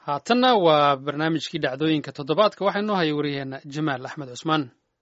haatanna waa barnaamijkii dhacdooyinka toddobaadka waxaa inoo haya wariyaheenna jamaal axmed cusmaan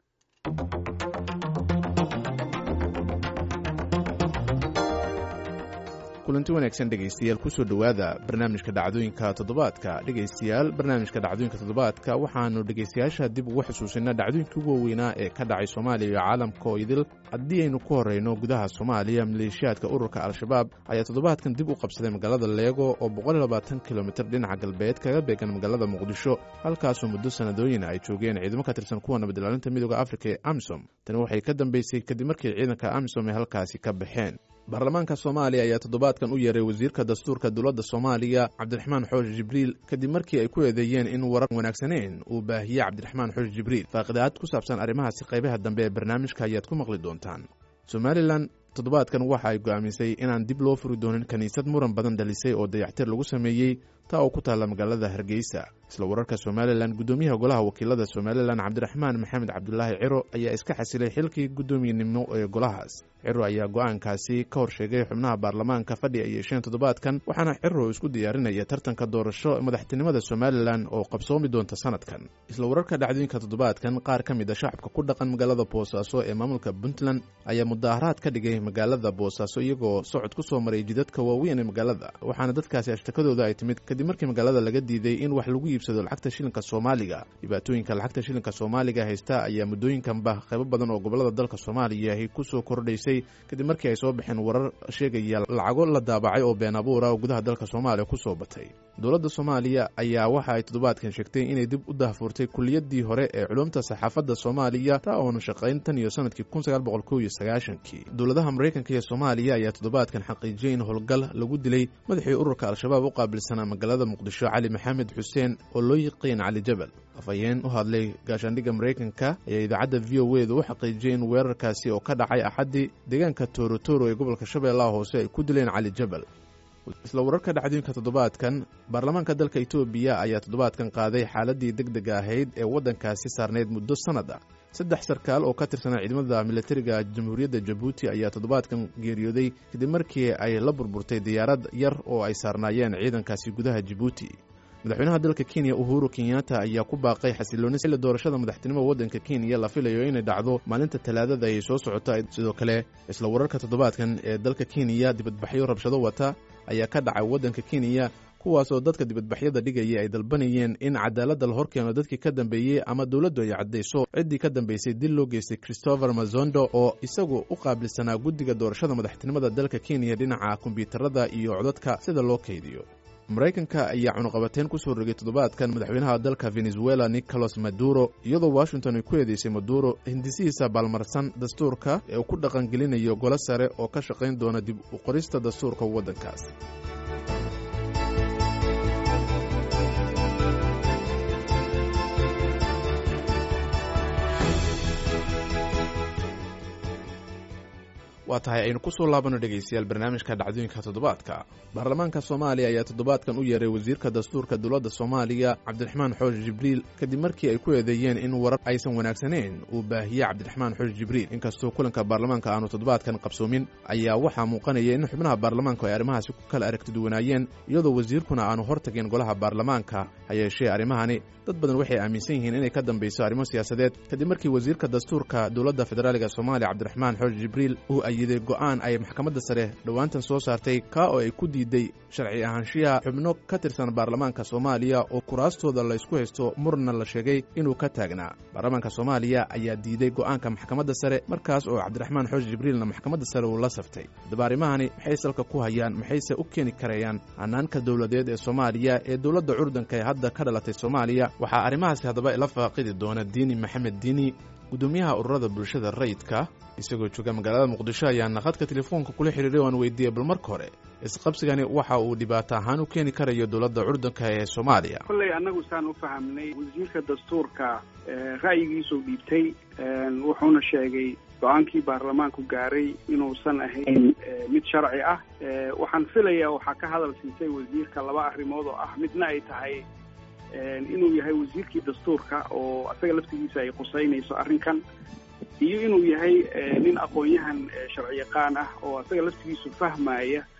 kulanti wanaagsan dhegaystayaal kusoo dhowaada barnaamijka dhacdooyinka toddobaadka dhegaystayaal barnaamijka dhacdooyinka toddobaadka waxaanu dhegaystayaasha dib ugu xusuusinaa dhacdooyinkii ugu waaweynaa ee ka dhacay soomaaliya iyo caalamka oo idil haddii aynu ku horreyno gudaha soomaaliya maleeshiyaadka ururka al-shabaab ayaa toddobaadkan dib u qabsaday magaalada leego oo boqolilabaatan kilomitir dhinaca galbeed kaga beegan magaalada muqdisho halkaasoo muddo sanadooyin ay joogeen ciidamo ka tirsan kuwa nabadilaalinta midooda afrika ee amisom tani waxay ka dambeysay kadib markii ciidanka amisom ay halkaasi ka baxeen baarlamaanka soomaaliya ayaa toddobaadkan u yeeray wasiirka dastuurka dowladda soomaaliya cabdiraxmaan xoosh jibriil kadib markii ay ku eedeeyeen in warar wanaagsaneyn uu baahiyey cabdiraxmaan xoosh jibriil faaqidaad ku saabsan arrimahaasi qaybaha dambe ee barnaamijka ayaad ku maqli doontaan somalilan toddobaadkan waxa ay go'aamisay inaan dib loo furi doonin kiniisad muran badan dhalisay oo dayactir lagu sameeyey taa oo ku taalla magaalada hargeysa isla wararka somalilan guddoomiyaha golaha wakiilada somalilan cabdiraxmaan maxamed cabdulaahi ciro ayaa iska xasilay xilkii guddoomiyenimo ee golahaas ciro ayaa go'aankaasi ka hor sheegay xubnaha baarlamaanka fadhi ay yeesheen toddobaadkan waxaana ciro isku diyaarinaya tartanka doorasho madaxtinimada somalilan oo qabsoomi doonta sanadkan isla wararka dhacdooyinka toddobaadkan qaar ka mid a shacabka ku dhaqan magaalada boosaaso ee maamulka puntland ayaa mudaaharaad ka dhigay magaalada boosaaso iyagoo socod ku soo maray jidadka waaweyn ee magaalada waxaana dadkaasi ashtakadooda ay timid kadib markii magaalada laga diiday in wax lagu iibsado lacagta shilinka soomaaliga dhibaatooyinka lacagta shilinka soomaaliga haysta ayaa muddooyinkanba qaybo badan oo gobolada dalka soomaaliya ahi ku soo kordhaysay kadib markii ay soo baxeen warar sheegaya lacago la daabacay oo been abuura oo gudaha dalka soomaaliya ku soo batay dowladda soomaaliya ayaa waxa ay toddobaadkan sheegtay inay dib u dahfurtay kulliyaddii hore ee culumta saxaafadda soomaaliya taa oonu shaqayn tan iyo sanadkii kun sagaal boqol kow iyo sagaashankii dowladaha maraykanka iyo soomaaliya ayaa toddobaadkan xaqiijiyey in howlgal lagu dilay madaxii ururka al-shabaab u qaabilsanaa magaalada muqdisho cali maxamed xuseen oo loo yiqiin cali jabal afhayeen u hadlay gaashaandhigga maraykanka ayaa idaacadda v o edu u xaqiijiyey in weerarkaasi oo ka dhacay axaddii deegaanka toorotoro ee gobolka shabeellaha hoose ay ku dileen cali jabal isla wararka dhacdooyinka toddobaadkan baarlamaanka dalka etoobiya ayaa toddobaadkan qaaday xaaladdii deg dega ahayd ee waddankaasi saarnayd muddo sannad ah saddex sarkaal oo ka tirsanaa ciidamada militariga jamhuuriyadda jabuuti ayaa toddobaadkan geeriyooday kadib markii ay la burburtay diyaarad yar oo ay saarnaayeen ciidankaasi gudaha jabuuti madaxweynaha dalka kenya uhuru kenyatta ayaa ku baaqay xasilooni xilli doorashada madaxtinimo waddanka kenya la filayo inay dhacdo maalinta talaadada ay soo socota sidoo kale isla wararka toddobaadkan ee dalka kenya dibadbaxyo rabshado wata ayaa ka dhacay waddanka kenya kuwaasoo dadka dibadbaxyada dhigaya ay dalbanayeen in cadaaladda la horkeeno dadkii ka dambeeyey ama dowladdu ay caddayso ciddii ka dambeysay dil loo geystay christopher mazondo oo isagu u qaabilsanaa guddiga doorashada madaxtinimada dalka kenya dhinaca kombyuutarada iyo codadka sida loo kaydiyo maraykanka ayaa cunuqabateyn ku soo rogay toddobaadkan madaxweynaha dalka venezuela nicolas maduro iyadoo washington ay ku eedeysay maduro hindisihiisa baalmarsan dastuurka ee uu ku dhaqangelinayo golo sare oo ka shaqayn doona dib u qorista dastuurka waddankaas waa tahay aynu ku soo laabano dhegaystayaal barnaamijka dhacdooyinka toddobaadka baarlamaanka soomaaliya ayaa toddobaadkan u yeeray wasiirka dastuurka dowladda soomaaliya cabdiraxmaan xoosh jibriil kadib markii ay ku eedeeyeen in warar aysan wanaagsaneyn uu baahiyey cabdiraxmaan xoosh jibriil inkastoo kulanka baarlamaanka aanu toddobaadkan qabsoomin ayaa waxaa muuqanaya in xubnaha baarlamaanku ay arrimahaasi ku kala aragtiduwanaayeen iyadoo wasiirkuna aanu hortageen golaha baarlamaanka ha yeeshee arrimahani dad badan waxay aaminsan yihiin inay ka dambayso arrimo siyaasadeed kadib markii wasiirka dastuurka dowladda federaaliga soomaaliya cabdiraxmaan xoosh jibriil uu ayiday go'aan ay maxkamadda sare dhowaantan soo saartay kaa oo ay ku diiday sharci ahaanshiyaha xubno ka tirsan baarlamaanka soomaaliya oo kuraastooda la ysku haysto murna la sheegay inuu ka taagnaa baarlamaanka soomaaliya ayaa diiday go'aanka maxkamadda sare markaas oo cabdiraxmaan xoosh jibriilna maxkamadda sare uu la saftay haddaba arrimahani maxay salka ku hayaan maxayse u keeni karayaan hanaanka dowladeed ee soomaaliya ee dowladda curdanka ee hadda ka dhalatay soomaaliya waxaa arrimahaasi haddaba ila faaqidi doona diini maxamed diini gudoomiyaha ururada bulshada rayidka isagoo jooga magaalada muqdisho ayaana khadka telefoonka kula xidhiiray o aan weydiiyey bal marka hore isqabsigani waxa uu dhibaato ahaan u keeni karayo dowladda curdanka ee soomaaliya kolley annagu saan u fahamnay wasiirka dastuurka ra'yigiisuu dhiibtay wuxuuna sheegay go-aankii baarlamaanku gaaray inuusan ahayn mid sharci ah waxaan filayaa waxaa ka hadal siisay wasiirka laba arrimood oo ah midna ay tahay inuu yahay wasiirkii dastuurka oo asaga laftigiisa ay qusaynayso arrinkan iyo inuu yahay nin aqoon-yahan sharci yaqaan ah oo asaga laftigiisu fahmaya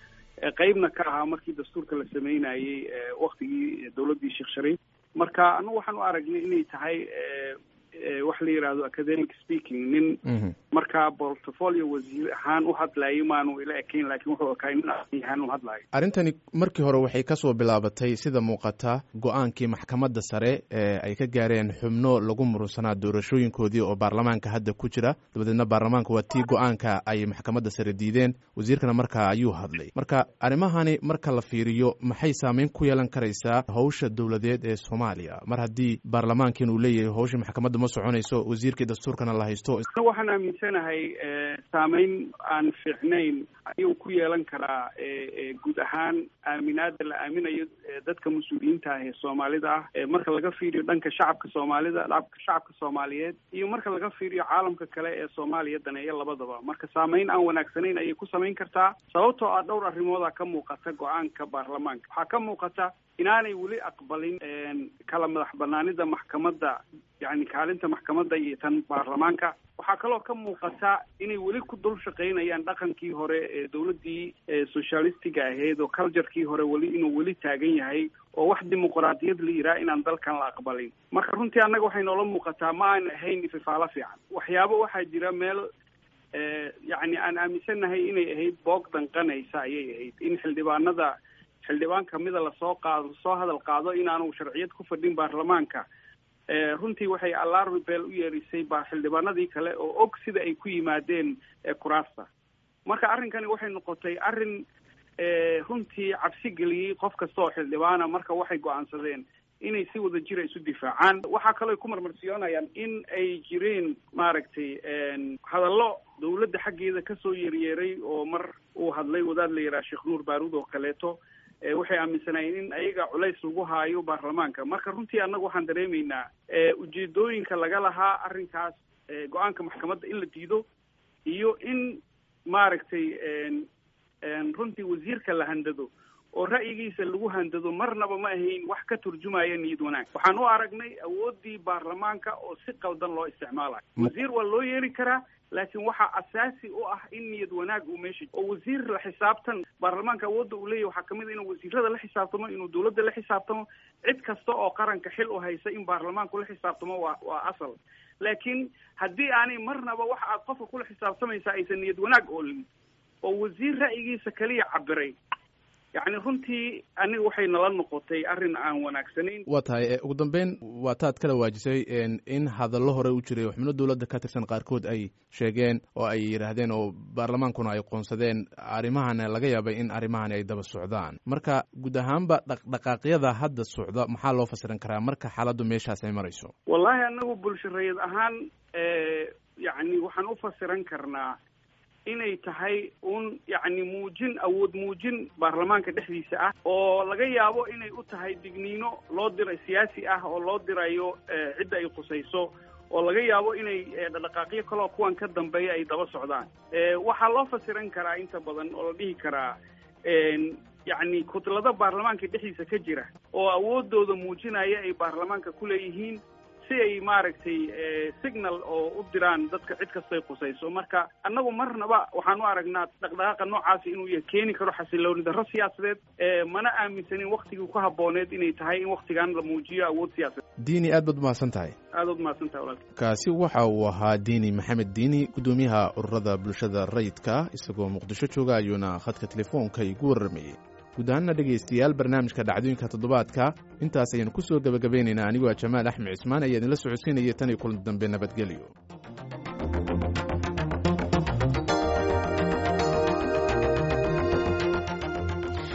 qeybna ka ahaa markii dastuurka la sameynayey waktigii dowladdii sheekh shariif marka anagu waxaan u aragnay inay tahay waxa la yidhahdo academic speaking nin markaa portfolio wasiir ahaan u hadlayay maanu ila ekayn laakiin wuxuu ekaa nin ahaan u hadlayo arrintani markii hore waxay ka soo bilaabatay sida muuqata go-aankii maxkamadda sare ee ay ka gaareen xubno lagu murunsanaa doorashooyinkoodii oo baarlamaanka hadda ku jira dabadeedna baarlamaanka waa tii go-aanka ay maxkamadda sare diideen wasiirkana markaa ayuu hadlay marka arrimahani marka la fiiriyo maxay saameyn ku yeelan karaysaa howsha dowladeed ee soomaaliya mar haddii baarlamaankiin uu leeyahay howshii maxkamadda ma soconayso wasiirkii dastuurkana la haysto waxaan aaminsanahay saameyn aan fiicnayn ayuu ku yeelan karaa guud ahaan aaminaada la aaminayo dadka mas-uuliyiinta ah ee soomaalida ah marka laga fiiriyo dhanka shacabka soomaalida shacabka soomaaliyeed iyo marka laga fiiriyo caalamka kale ee soomaaliya daneeya labadaba marka saameyn aan wanaagsanayn ayay ku samayn kartaa sababtoo ah dhowr arrimooda ka muuqata go-aanka baarlamaanka waxaa ka muuqata inaanay weli aqbalin kala madax banaanida maxkamadda yani kaalinta maxkamadda iyo tan baarlamaanka waxaa kaloo ka muuqata inay weli ku dul shaqaynayaan dhaqankii hore ee dowladdii socialistiga ahayd oo culturekii hore weli inuu weli taagan yahay oo wax dimuqraadiyad la yidhaha inaan dalkan la aqbalin marka runtii annaga waxay noola muuqataa ma aan ahayn ififaalo fiican waxyaabo waxaa jira meel yacni aan aaminsannahay inay ahayd boog danqanaysa ayay ahayd in xildhibaanada xildhibaan kamida lasoo qaado soo hadal qaado inaanu sharciyad ku fadhin baarlamaanka runtii waxay alarmi beel u yeerisay ba xildhibaanadii kale oo og sida ay ku yimaadeen kuraasta marka arrinkani waxay noqotay arrin runtii cabsi geliyey qof kasta oo xildhibaana marka waxay go-aansadeen inay si wada jira isu difaacaan waxaa kaloo ay ku marmarsiyoonayaan in ay jireen maaragtay hadallo dawladda xaggeeda kasoo yeeryeeray oo mar uu hadlay wadaad la yidhaha sheekh nuur baaruud oo kaleeto waxay aaminsanaayeen in ayaga culays lagu haayo baarlamaanka marka runtii annaga waxaan dareemaynaa ujeedooyinka laga lahaa arrinkaas go-aanka maxkamadda in la diido iyo in maaragtay runtii wasiirka la handado oo ra'yigiisa lagu handado marnaba ma ahayn wax ka turjumaya niyad wanaag waxaan u aragnay awooddii baarlamaanka oo si qaldan loo isticmaalayo wasiir waa loo yeeri karaa laakiin waxaa asaasi u ah in niyad wanaag uu meesha oo wasiir la xisaabtan baarlamaanka awoodda uu leeyahy waxaa kamid a inuu wasiirada la xisaabtamo inuu dawladda la xisaabtamo cid kasta oo qaranka xil u haysa in baarlamaanku la xisaabtamo waa waa asal laakiin haddii aanay marnaba waxa aad qofka kula xisaabtamaysaa aysan niyad wanaag oolin oo wasiir ra'yigiisa kaliya cabiray yacni runtii aniga waxay nala noqotay arrin aan wanaagsanayn waa tahay ugu dambeyn waa taad kala waajisay in hadallo hore u jiray oo xubno dowladda ka tirsan qaarkood ay sheegeen oo ay yidhaahdeen oo baarlamaankuna ay qoonsadeen arrimahana laga yaabay in arrimahani ay daba socdaan marka guud ahaanba dhaqdhaqaaqyada hadda socda maxaa loo fasiran karaa marka xaaladdu meeshaas ay marayso wallahi anagu bulshareed ahaan yacni waxaan u fasiran karnaa inay tahay un yacni muujin awood muujin baarlamaanka dhexdiisa ah oo laga yaabo inay u tahay digniino loo diray siyaasi ah oo loo dirayo cidda ay khusayso oo laga yaabo inay dhaqdhaqaaqyo kaleo kuwan ka dambeeya ay daba socdaan waxaa loo fasiran karaa inta badan oo la dhihi karaa yacni kudlada baarlamaanka dhexdiisa ka jira oo awoodooda muujinaya ay baarlamaanka ku leeyihiin si ay maaragtay signal oo u diraan dadka cid kastay khusayso marka annagu marnaba waxaan u aragnaa dhaqdhaqaaqa noocaasi inuu ya keeni karo xasilooni darro siyaasadeed mana aaminsanin waktigii ku habbooneed inay tahay in waktigan la muujiyo awood siyaasadeed diini aad baad umahadsan tahay aad baad umahadsan tahay walaalka kaasi waxa uu ahaa diini maxamed diini guddoomiyaha ururada bulshada rayidka isagoo muqdisho jooga ayuuna khadka telefoonka igu warramayey guud ahaanna dhegaystayaal barnaamijka dhacdooyinka toddobaadka intaas ayaynu ku soo gebagabaynaynaa anigoo a jamaal axmed cismaan ayaa idinla socodsiinaya tan iyo kulan dambe nabadgelyo